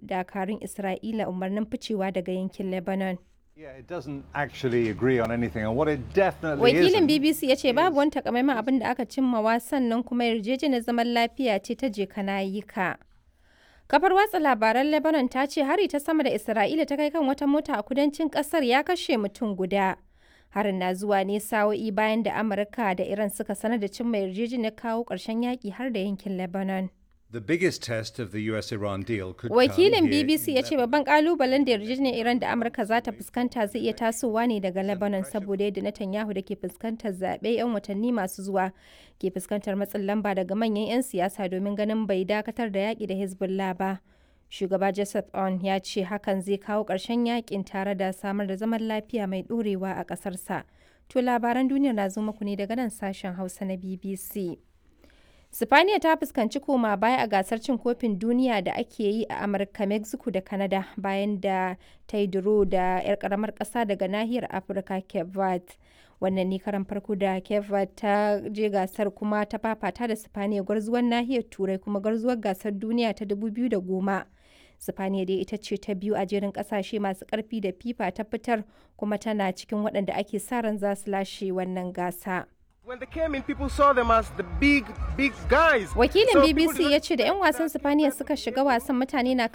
dakarun Isra'ila umarnin ficewa daga yankin Lebanon. Yeah, it doesn't actually agree on anything, and what it definitely Wakilin isn't BBC ya ce babu wani takamaiman abin da aka cimmawa sannan kuma yarjejeniyar zaman lafiya ce ta je kana yi ka. Kafar watsa labaran Lebanon ta ce hari ta sama da Isra'ila ta kai kan wata mota a kudancin kasar ya kashe mutum guda. Harin na zuwa ne sa'o'i bayan da Amurka da Iran suka sanar da cimma yarjejeniyar kawo ƙarshen yaƙi har da yankin Lebanon. The biggest test of the US-Iran deal could Wakilin come here BBC in ya ce babban kalubalen da yarjejeniyar Iran da Amurka za ta fuskanta zai iya tasowa ne daga Lebanon saboda yadda Netanyahu da ke fuskantar zaɓe 'yan watanni masu zuwa ke fuskantar matsin lamba daga manyan 'yan siyasa domin ganin bai dakatar da yaƙi da Hezbollah ba. Shugaba Joseph On ya ce hakan zai kawo ƙarshen yaƙin tare da samar da zaman lafiya mai ɗorewa a ƙasarsa. To labaran duniyar na zo muku ne daga nan sashen Hausa na BBC. Sifaniya ta fuskanci koma baya a gasar cin kofin duniya da ake yi a Amurka, Mexico da Canada bayan da ta yi duro da 'yar karamar ƙasa daga nahiyar Afirka Cape Verde. Wannan ne karan farko da Cape Verde ta je gasar kuma ta fafata da Sifaniya gwarzuwar nahiyar Turai kuma gwarzuwar gasar duniya ta 2010. Sifaniya dai ita ce ta biyu a jerin kasashe masu karfi da FIFA ta fitar kuma tana cikin waɗanda ake sa ran za su lashe wannan gasa. When they came in, people saw them as the big, big guys. Wakilin So people BBC did ya not ce da 'yan wasan Sifaniya suka shiga wasan mutane na